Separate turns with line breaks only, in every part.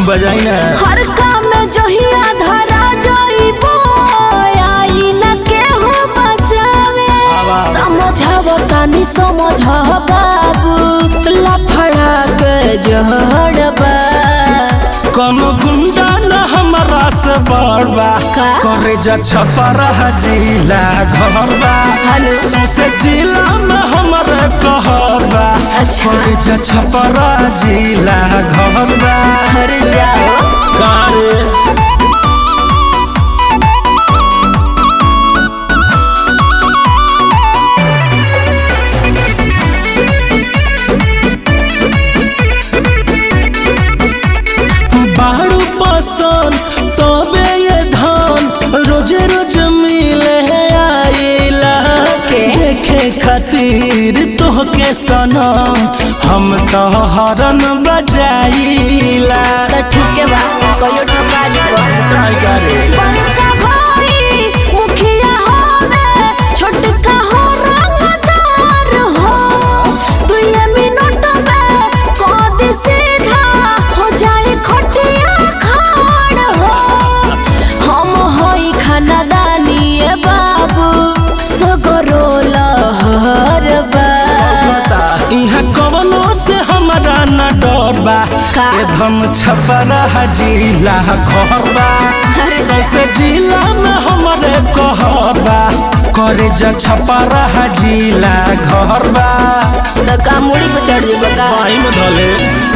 बजाई ना
हर काम में जहिया धरा जाइबो आई न केहू बचावे
आवा।
समझाव तनी समझ बाबू लफड़ा के जहड़बा
कोनो गुंडा न हमरा से बड़बा
का?
करे जा छपरा जिला घरबा
हेलो।
सौसे जिला में हमरे कहरबा
अच्छा।
करे जा छपरा जिला घरबा
हर जाओ
कारे बारू पसंद तबे ये धन रोजे रोज मिले आइला
के?
देखे खातिर तोहके सनम हम तो हरन बजाइला
तो ठीक है बा कहियो ठका दीबो
ट्राई करे
बड़का भाई मुखिया होवे छोटका हो रंगदार हो दुए मिनट में कद सीधा हो जाए खटिया खाड़ हो हम होई खानदानी ए बाबू सगरो लहर बा
इहाँ कवनो से हमरा न डर बा
का?
ए धम छपरा जिला घर बा
अरे
सौसे जिला में हमरे कहर बा करे जा छपरा जिला घर बा
तो का मुड़ी पे चढ़ जेबो का
पाई में धले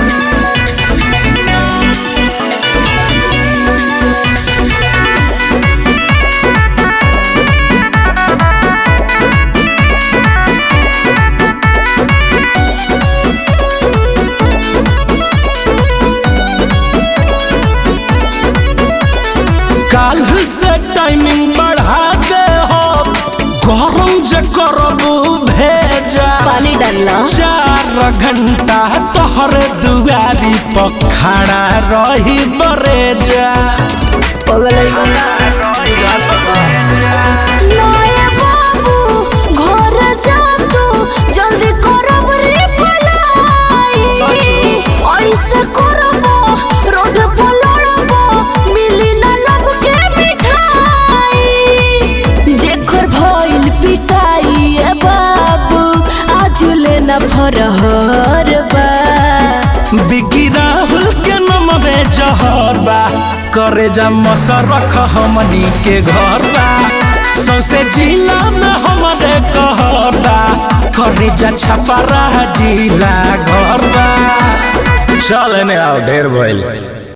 काल से टाइमिंग बढ़ा दे हो गरम जे करबू भेजा
पानी डालना
चार घंटा तोहर दुआरी पर खड़ा रही बरेजा
पगलई बंगा नए बाबू घर जा तू जल्दी करब रे पलाई ऐसे करब रोड पर लड़ब मिली ना लब के मिठाई जेकर भइल पिटाई ए बाबू आज ले ना फरहर बा
बिकी राहुल के नमवे जहर बा करे जा मसरख हमनी के घर बा सौसे जिला में हमरे कहर बा करे जा छपरा जिला घर बा चल ने आओ ढेर भइल